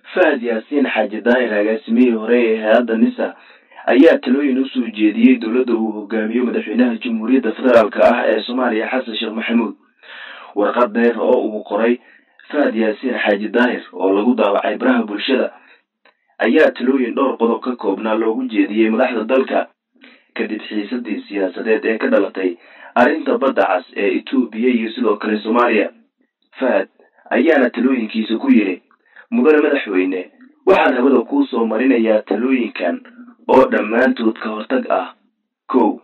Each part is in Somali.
fahad yaasiin xaaji daahir agaasimihii hore ee hay-adda nisa ayaa talooyin usoo jeediyey dowladda uu hogaamiyo madaxweynaha jamhuuriyadda federaalk ah ee soomaaliya xasan sheekh maxamuud warqad dheer oo uu qoray fahad yaasiin xaaji daahir oo lagu daawacay baraha bulshada ayaa talooyin dhowr qodob ka koobnaa loogu jeediyey madaxda dalka kadib xiisadii siyaasadeed ee ka dhalatay arrinta badda cas ee etoobiya iyo sidoo kale soomaaliya fahad ayaana talooyinkiisa ku yidhi mudane madaxweyne waxaan habada kuu soo marinayaa talooyinkan oo dhammaantood ka hortag ah kow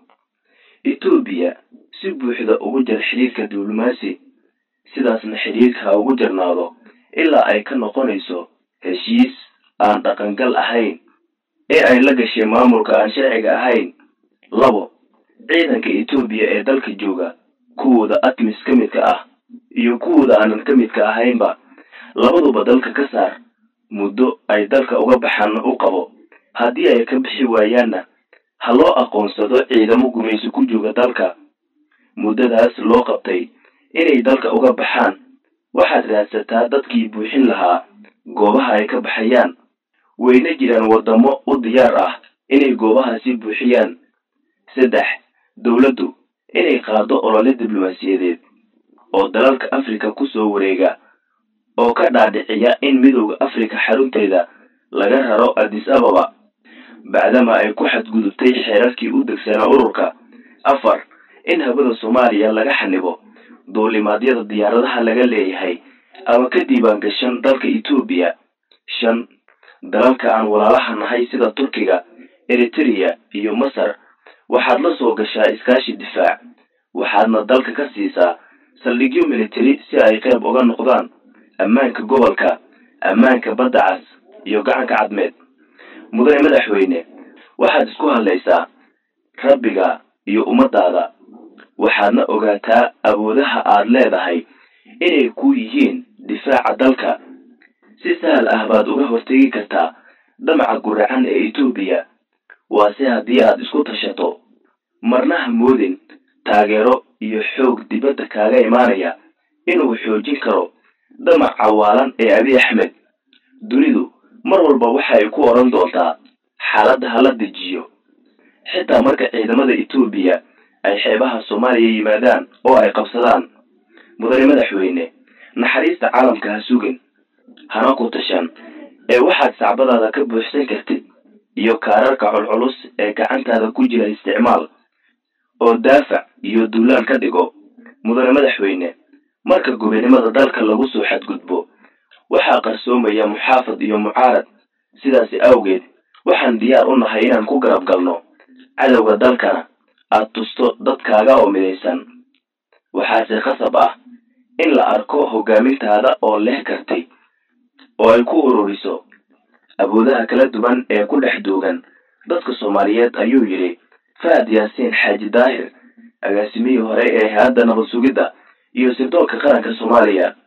etoobiya si buuxda ugu jar xidhiirka diblomaasi sidaasna xidhiirka ha ugu jarnaado ilaa ay ka noqonayso heshiis aan dhaqangal ahayn ee ay la gashay maamulka aan sharciga ahayn labo ciidanka etoobiya ee dalka jooga kuwooda atmis ka midka ah iyo kuwooda aanan ka midka ahaynba labaduba dalka ka saar muddo ay dalka uga baxaanna u qabo haddii ay ka bixi waayaanna ha loo aqoonsado ciidamo gumaysi ku jooga dalka muddadaas loo qabtay inay dalka uga baxaan waxaad raadsataa dadkii buuxin lahaa goobaha ay ka baxayaan wayna jiraan waddamo u diyaar ah inay goobahaasi buuxiyaan saddex dowladdu inay qaado olole diblomaasiyadeed oo dalalka afrika kusoo wareega oo ka dhaadhiciya in midowda afrika xarunteeda laga raro addis ababa bacdama ay ku xadgudubtay xeerarkii u degsanaa ururka afar in habada soomaaliya laga xanibo duulimaadyada diyaaradaha laga leeyahay ama ka diiwaan gashan dalka etoobiya shan dalalka aan walaalaha nahay sida turkiga eritereya iyo masar waxaad la soo gashaa iskaashi difaac waxaadna dalka ka siisaa saldhigyo military si ay qayb uga noqdaan ammaanka gobolka ammaanka badda cas iyo gacanka cadmeed mudane madaxweyne waxaad isku hadlaysaa rabbiga iyo ummadaada waxaadna ogaataa awoodaha aad leedahay inay ku yihiin difaaca dalka si sahal ah baad uga hortegi kartaa dhamaca guracan ee etoobiya waase haddii aad isku tashato marna ha moodin taageero iyo xoog dibadda kaaga imaanaya inuu xoojin karo damac cawaalan ee abi axmed dunidu mar walba waxa ay ku odhan doontaa xaaladda hala dejiyo xitaa marka ciidamada etoobiya ay xeebaha soomaaliya yimaadaan oo ay qabsadaan mudane madaxweyne naxariista caalamka ha sugin hana ku tashan ee waxaad sacbadaada ka buuxsan kartid iyo kaararka culculus ee gacantaada ku jira isticmaal oo daafac iyo duulaan ka dhigo mudane madaxweyne marka gobonimada dalka lagu soo xadgudbo waxaa qarsoomaya muxaafad iyo mucaarad sidaasi awgeed waxaan diyaar u nahay inaan ku garab galno cadowga dalkana aad tusto dadkaaga oo midaysan waxaase khasab ah in la arko hogaamintaada oo leh karti oo ay ku ururiso awoodaha kala duwan ee ku dhex duugan dadka soomaaliyeed ayuu yidhi fahad yaasiin xaaji daahir agaasimihii hore ee hay-adda nabad sugidda iyo sirdoonka qaranka soomaaliya